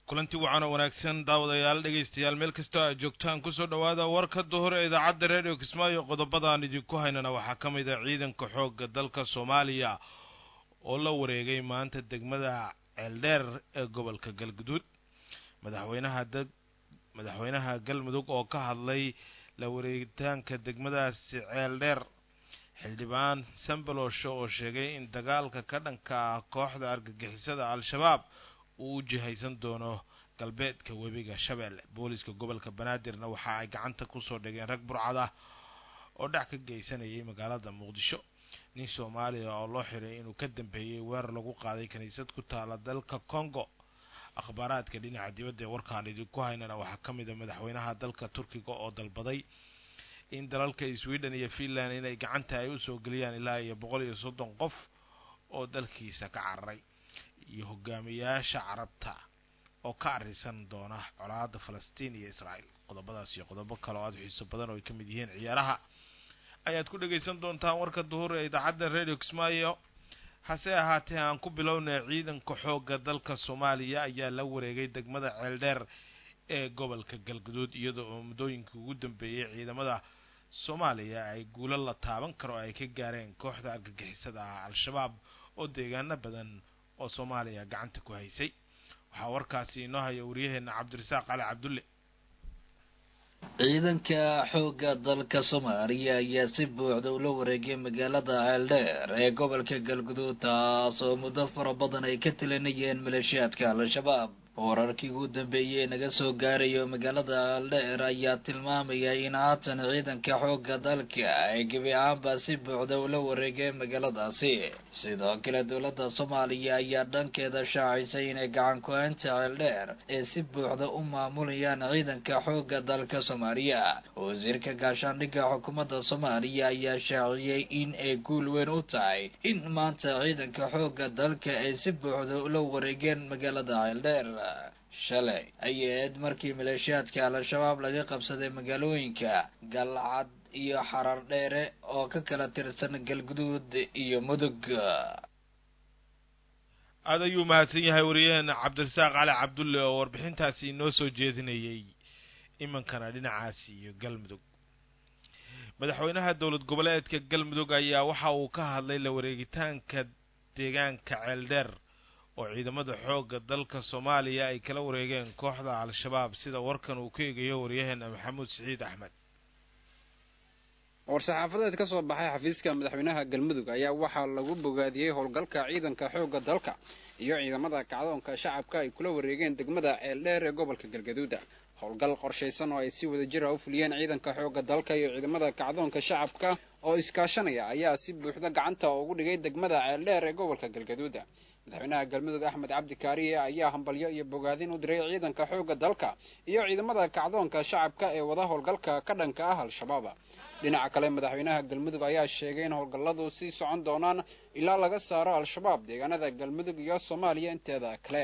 kulanti wacan oo wanaagsan daawadayaal dhegaystayaal meel kastoo aad joogtaan kusoo dhowaada warka duhur ee idaacadda redio kismaayo qodobadaan idinku haynana waxaa ka mid a ciidanka xoogga dalka soomaaliya oo la wareegay maanta degmada ceeldheer ee gobolka galguduud madaxweynaha deg madaxweynaha galmudug oo ka hadlay la wareegitaanka degmadaasi ceeldheer xildhibaan sambalosho oo sheegay in dagaalka ka dhanka ah kooxda argagixisada al-shabaab uu u jihaysan doono galbeedka webiga shabeelle booliska gobolka banaadirna waxa ay gacanta kusoo dhigeen rag burcad ah oo dhac ka geysanayay magaalada muqdisho nin soomaaliya oo loo xiray inuu ka dambeeyey weerar lagu qaaday kiniisad ku taala dalka congo akhbaaraadka dhinaca dibadda ee warkaan idinku haynana waxaa ka mid a madaxweynaha dalka turkiga oo dalbaday in dalalka sweden iyo finland inay gacanta ay usoo geliyaan ilaa iyo boqol iyo soddon qof oo dalkiisa ka cararay iyo hogaamiyaasha carabta oo ka arisan doona colaada falastiin iyo israael qodobadaas iyo qodobo kale oo aada xiiso badan oo ay ka mid yihiin ciyaaraha ayaad ku dhagaysan doontaan warka duhur ee idaacadda radio kismaayo hase ahaatee aan ku bilownay ciidanka xoogga dalka soomaaliya ayaa la wareegay degmada ceeldheer ee gobolka galguduud iyadoo oo muddooyinkii ugu dambeeyey ciidamada soomaaliya ay guulo la taaban karo ay ka gaareen kooxda argagixisada ah al-shabaab oo deegaano badan oo soomaaliya gacanta ku haysay waxaa warkaasi inoo haya waryaheena cabdirasaaq cali cabdulle ciidanka xoogga dalka soomaaliya ayaa si buuxda ula wareegay magaalada ceeldheer ee gobolka galguduud taas oo muddo fara badan ay ka talinayeen maleeshiyaadka al-shabaab wararkii ugu dambeeyey naga soo gaarayo magaalada ceeldheer ayaa tilmaamaya in haatan ciidanka xoogga dalka ay gebi ahaanba si buuxda ula wareegeen magaaladaasi sidoo kale dowladda soomaaliya ayaa dhankeeda shaacisay inay gacan ku-haynta ceeldheer ee si buuxda u maamulayaan ciidanka xoogga dalka soomaaliya wasiirka gaashaandhigga xukuumadda soomaaliya ayaa shaaciyey in ay guul weyn u tahay in maanta ciidanka xoogga dalka ay si buuxda ula wareegeen magaalada ceeldheer shalay ayaed markii maleeshiyaadka al-shabaab laga qabsaday magaalooyinka galcad iyo xarar dheere oo ka kala tirsan galguduud iyo mudug aada ayuu mahadsan yahay wariyaheena cabdirasaaq cali cabdulle oo warbixintaasi inoo soo jeedinayay imankana dhinacaasi iyo galmudug madaxweynaha dowlad goboleedka galmudug ayaa waxa uu ka hadlay la wareegitaanka deegaanka ceeldheer oo ciidamada xoogga dalka soomaaliya ay kala wareegeen kooxda al-shabaab sida warkan uu ka eegayo waryaheena maxamuud siciid axmed war-saxaafadeed ka soo baxay xafiiska madaxweynaha galmudug ayaa waxaa lagu bogaadiyey howlgalka ciidanka xoogga dalka iyo ciidamada kacdoonka shacabka ay kula wareegeen degmada ceeldheer ee gobolka galgaduuda howlgal qorshaysan oo ay si wada jira u fuliyeen ciidanka xoogga dalka iyo ciidamada kacdoonka shacabka oo iskaashanaya ayaa si buuxda gacanta ugu dhigay degmada ceeldheer ee gobolka galgaduuda madaxweynaha galmudug axmed cabdi kaariye ayaa hambalyo iyo bogaadin u diray ciidanka xoogga dalka iyo ciidamada kacdoonka shacabka ee wada howlgalka ka dhanka ah al-shabaab dhinaca kale madaxweynaha galmudug ayaa sheegay in howlgalladu sii socon doonaan ilaa laga saaro al-shabaab deegaanada galmudug iyo soomaaliya inteeda kale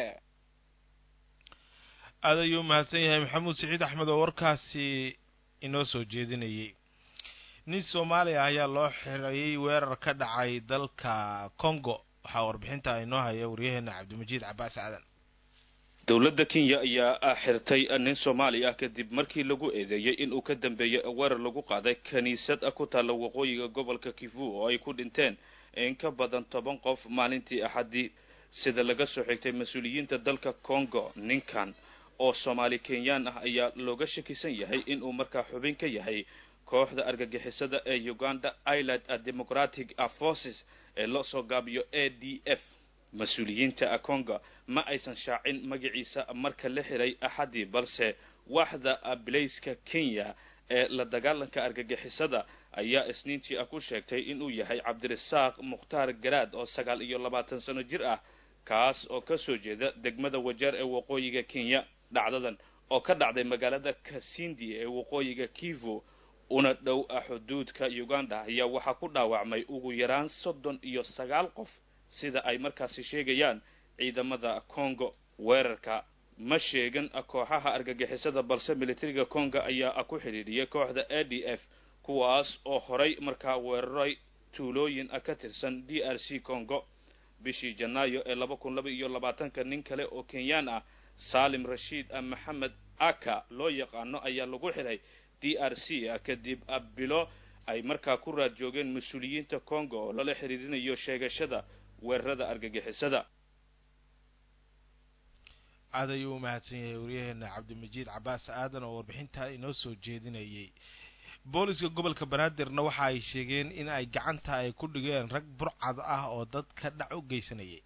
aada ayuu mahadsan yahay maxamuud siciid axmed oo warkaasi inoo soo jeedinayay nin soomaaliya ayaa loo xirayay weerar ka dhacay dalka congo waxaa warbixinta inoo haya waryaheena cabdimajiid cabaas aadan dowladda kenya ayaa xirtay nin soomaali ah kadib markii lagu eedeeyey inuu ka dambeeyey weerar lagu qaaday kiniisad ku taalla waqooyiga gobolka kivu oo ay ku dhinteen in ka badan toban qof maalintii axaddii sida laga soo xigtay mas-uuliyiinta dalka congo ninkan oo soomaali kenyaan ah ayaa looga shakisan yahay inuu markaa xubin ka yahay kooxda argagixisada ee uganda island democratic forces ee loo soo gaabiyo a d f mas-uuliyiinta congo ma aysan shaacin magaciisa marka la xiray axaddii balse waaxda bilayska kenya ee la dagaalanka argagixisada ayaa isniintii ah ku sheegtay inuu yahay cabdirasaaq mukhtaar garaad oo sagaal iyo labaatan sano jir ah kaas oo ka soo jeeda degmada wajeer ee waqooyiga kenya dhacdadan oo ka dhacday magaalada kasindi ee waqooyiga kivu una dhow ah xuduudka uganda ayaa waxaa ku dhaawacmay ugu yaraan soddon iyo sagaal qof sida ay markaasi sheegayaan ciidamada congo weerarka ma sheegan kooxaha argagixisada balse militariga congo ayaa ku xidhiidhiyay kooxda a d f kuwaas oo horay markaa weeraray tuulooyin ka tirsan d r c congo bishii janaayo ee laba kun laba iyo labaatanka nin kale oo kenyaan ah saalim rashiid maxamed aka loo yaqaano ayaa lagu xiray d r c kadib bilo ay markaa ku raad joogeen mas-uuliyiinta congo oo lala xiriirinayo sheegashada weerarada argagixisada aad ayuu u mahadsan yahay waryaheena cabdimajiid cabaas aadan oo warbixintaa inoo soo jeedinayay booliska gobolka banaadirna waxa ay sheegeen in ay gacanta ay ku dhigeen rag burcad ah oo dadka dhac u geysanayay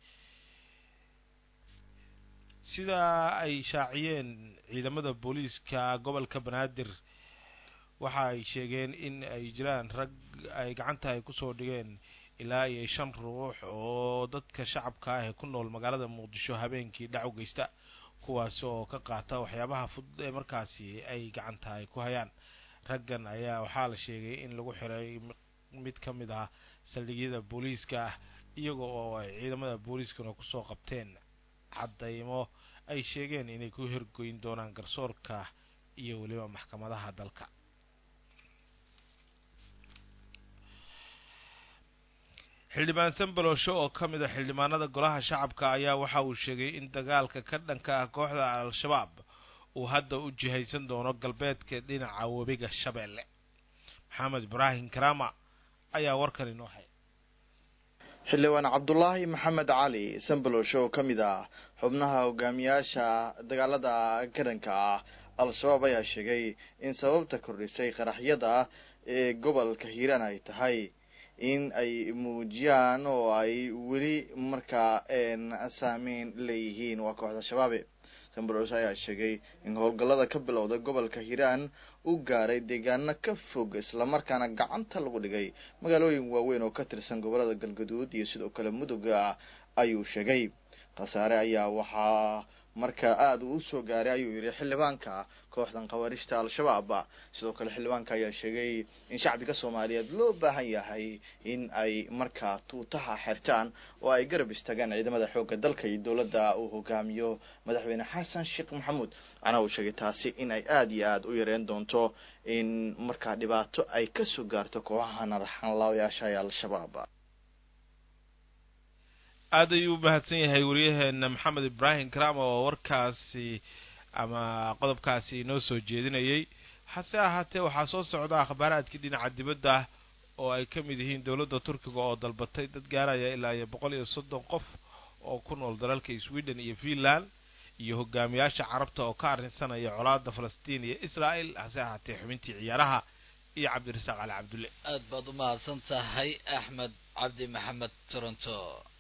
sidaa ay shaaciyeen ciidamada booliiska gobolka banaadir waxa ay sheegeen in ay jiraan rag ay gacanta ay kusoo dhigeen ilaa iyo shan ruux oo dadka shacabka ah ee ku nool magaalada muqdisho habeenkii dhac u geysta kuwaasi oo ka qaata waxyaabaha fudud ee markaasi ay gacanta ay ku hayaan raggan ayaa waxaa la sheegay in lagu xiray mid ka mid ah saldhigyada booliiska ah iyaga oo ay ciidamada booliiskuna kusoo qabteen caddaymo ay sheegeen inay ku hirgoyn doonaan garsoorka iyo weliba maxkamadaha dalka xildhibaan sanbalosho oo ka mid a xildhibaanada golaha shacabka ayaa waxa uu sheegay in dagaalka ka dhanka ah kooxda al-shabaab uu hadda u jihaysan doono galbeedka dhinaca webiga shabeelle maxamed ibraahim karama ayaa warkan inoo hay xildhibaan cabdulaahi maxamed cali sanbalosho oo ka mid ah xubnaha hogaamiyaasha dagaalada garanka ah al-shabaab ayaa sheegay in sababta kordhisay qaraxyada ee gobolka hiiraan ay tahay in ay muujiyaan oo ay weli markaa saameyn leeyihiin waa kooxda shabaabe sanbalos ayaa sheegay in howlgallada ka bilowda gobolka hiiraan u gaaray deegaano ka fog islamarkaana gacanta lagu dhigay magaalooyin waaweyn oo ka tirsan gobolada galgaduud iyo sidoo kale muduga ayuu sheegay khasaare ayaa waxaa marka aada uu usoo gaaray ayuu yihi xildhibaanka kooxdan khawaariijta al-shabaab sidoo kale xildhibaanka ayaa sheegay in shacbiga soomaaliyeed loo baahan yahay in ay markaa tuutaha xirtaan oo ay garab istaagaan ciidamada xoogga dalka iyo dowladda uu hogaamiyo madaxweyne xasan sheekh maxamuud waxaana uu sheegay taasi in ay aada iyo aada u yareen doonto in markaa dhibaato ay kasoo gaarto kooxaha naraxanlaayaasha ee al-shabaab aada ayuu u mahadsan yahay waryaheena maxamed ibraahim karama oo warkaasi ama qodobkaasi inoo soo jeedinayay hase ahaatee waxaa soo socda akhbaaraadkii dhinaca dibadda oo ay ka mid yihiin dowladda turkiga oo dalbatay dad gaaraya ilaa iyo boqol iyo soddon qof oo ku nool dalalka sweden iyo finland iyo hogaamiyaasha carabta oo ka arrinsanaya colaada falastiin iyo israel hase ahaatee xubintii ciyaaraha iyo cabdirasaaq cali cabdulle aad baad u mahadsan tahay axmed cabdi maxamed toronto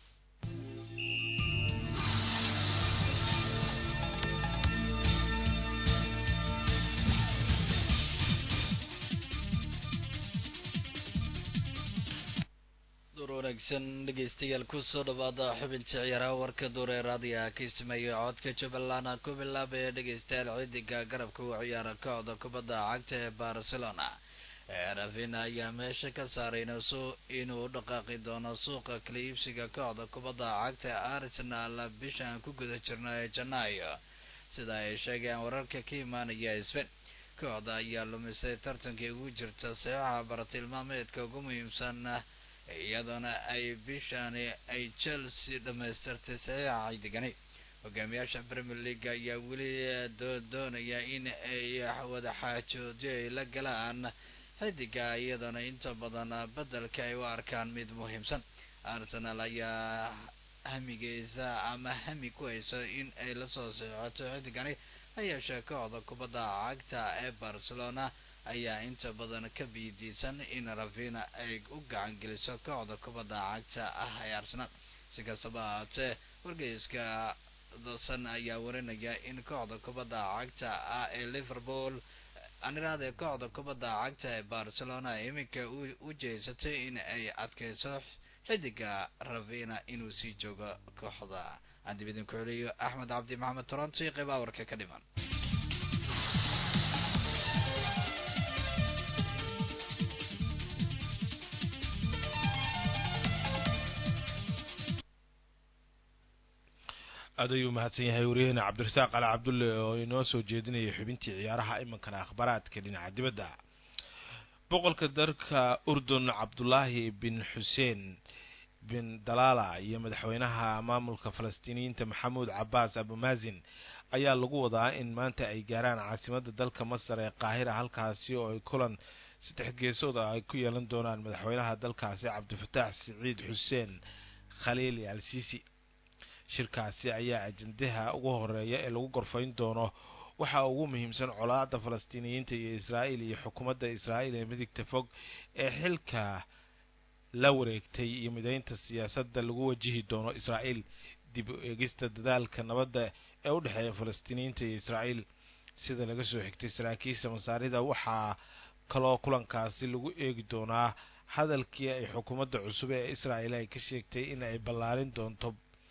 door wanaagsan dhegeystayaal kusoo dhawaada xubinta ciyaaraha warka duure raadiyaha ka sameeya codka jubbaland ku bilaabaya dhegeystayaal ciidiga garabka u ciyaara kooxda kubadda cagta ee barcelona rafina ayaa meesha ka saaray inuu u dhaqaaqi doono suuqa kala iibsiga kooxda kubadda cagta ee arsenal bishaan ku guda jirna ee janaayo sida ay sheegeen wararka ka imaanaya spen kooxda ayaa lumisay tartankii ugu jirta saxiixa baratilmaameedka ugu muhiimsan iyadoona ay bishaani ay chelsea dhamaystirtay saxiixa xidigani hogaamiyaasha premier league ayaa weli doonaya in ay wada xaajoodyo ay la galaan xidiga iyadoona inta badan bedelka ay u arkaan mid muhiimsan arsenal ayaa hamigeysa ama hami ku haysa in ay lasoo seexato xidigani hayeeshee kooxda kubadda cagta ee barcelona ayaa inta badan ka biidiisan in rafina ay u gacan geliso kooxda kubadda cagta ah ee arsenal si kastaba ahaatee wargeyska dasan ayaa warinaya in kooxda kubadda cagta ah ee liverpool aniraade kooxda kubadda cagta ee barcelona iminka u jeesatay in ay adkeyso xidiga ravina inuu sii joogo kooxda aan dib idinku celiyo axmed cabdi maxamed toronto iyo qeyb awarka ka dhiman aad ayuu mahadsan yahay waryaheena cabdirasaaq cali cabdulle oo inoo soo jeedinayay xubintii ciyaaraha imankana akhbaaraadka dhinaca dibadda boqolka dalka urdun cabdulaahi bin xuseen bin dalaala iyo madaxweynaha maamulka falastiiniyiinta maxamuud cabaas abumazin ayaa lagu wadaa in maanta ay gaaraan caasimadda dalka masar ee qaahira halkaasi oo ay kulan saddex geesood ah ay ku yeelan doonaan madaxweynaha dalkaasi cabdifataax siciid xuseen khaliili al sisi shirkaasi ayaa ajendaha ugu horeeya ee lagu gorfayn doono waxaa ugu muhiimsan colaada falastiiniyiinta iyo israa'iil iyo xukuumadda israa'iil ee midigta fog ee xilka la wareegtay iyo mideynta siyaasadda lagu wajihi doono israa'iil dib u eegista dadaalka nabadda ee u dhexeeya falastiiniyiinta iyo israa'iil sida laga soo xigtay saraakiisha masaarida waxaa kaloo kulankaasi lagu eegi doonaa hadalkii ay xukuumadda cusub ee israa'iil ay ka sheegtay in ay ballaarin doonto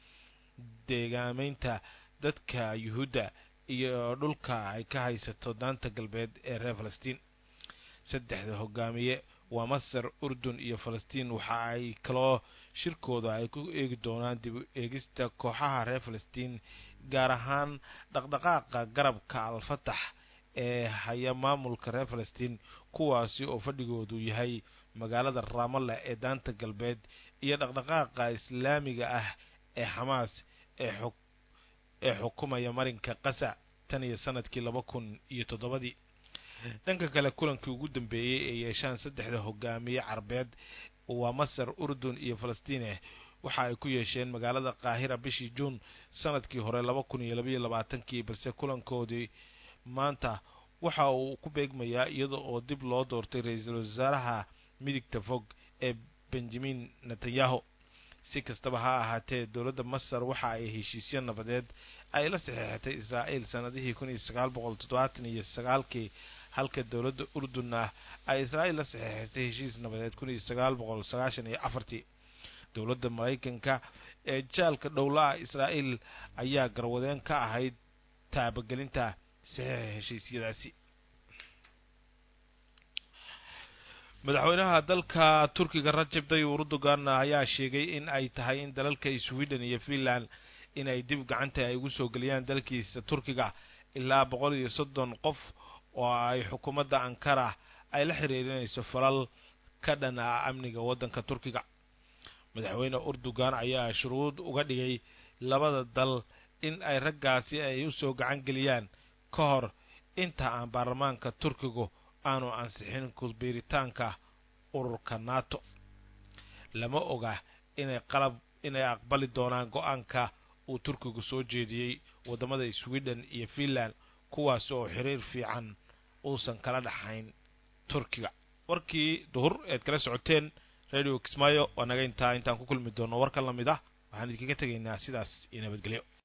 deegaameynta dadka yuhuudda iyo dhulka ay ka haysato daanta galbeed ee reer falastiin saddexda hogaamiye waa masar urdun iyo falastiin waxa ay kaloo shirkooda ay ku eegi doonaan dib u eegista kooxaha reer falastiin gaar ahaan dhaqdhaqaaqa garabka al-fatax ee haya maamulka reer falastiin kuwaasi oo fadhigoodu yahay magaalada raamalla ee daanta galbeed iyo dhaqdhaqaaqa islaamiga ah ee xamaas ee xog ee xukumaya marinka qasa tan iyo sanadkii laba kun iyo toddobadii dhanka kale kulankii ugu dambeeyey ee yeeshaan saddexda hogaamiye carbeed waa masar urdun iyo falastiine waxa ay ku yeesheen magaalada qaahira bishii juun sanadkii hore laba kun iyo labaiyo labaatankii balse kulankoodii maanta waxa uu ku beegmayaa iyada oo dib loo doortay ra-iisul wasaaraha midigta fog ee benjamin netanyahu si kastaba ha ahaatee dowladda masar waxa ay heshiisyo nabadeed ay la saxeexatay israa'iil sanadihii kun iyo sagaal boqol toddobaatan iyo sagaalkii halka dowladda urdunna ay israa'iil la saxeexatay heshiis nabadeed kun iyo sagaal boqol sagaashan iyo afartii dowladda maraykanka ee jaalka dhowla-a israa'iil ayaa garwadeen ka ahayd taabagelinta saxiixa heshiisyadaasi madaxweynaha dalka turkiga rajab tayyib erdogan ayaa sheegay in ay tahay in dalalka sweden iyo finland in ay dib gacanta ay ugu soo geliyaan dalkiisa turkiga ilaa boqol iyo soddon qof oo ay xukuumadda ankara ay la xiriirinayso falal ka dhan ah amniga waddanka turkiga madaxweyne erdogan ayaa shuruud uga dhigay labada dal in ay raggaasi ay usoo gacan geliyaan ka hor inta aan baarlamaanka turkigu aanu ansixin kusbiiritaanka ururka nato lama oga inay qalab inay aqbali doonaan go-aanka uu turkigu soo jeediyey waddamada sweden iyo finland kuwaas oo xiriir fiican uusan kala dhaxayn turkiga warkii duhur eed kala socoteen radio kismaayo waa naga intaa intaan ku kulmi doono warka lamid ah waxaan idinkaga tegaynaa sidaas iyo nabadgelyo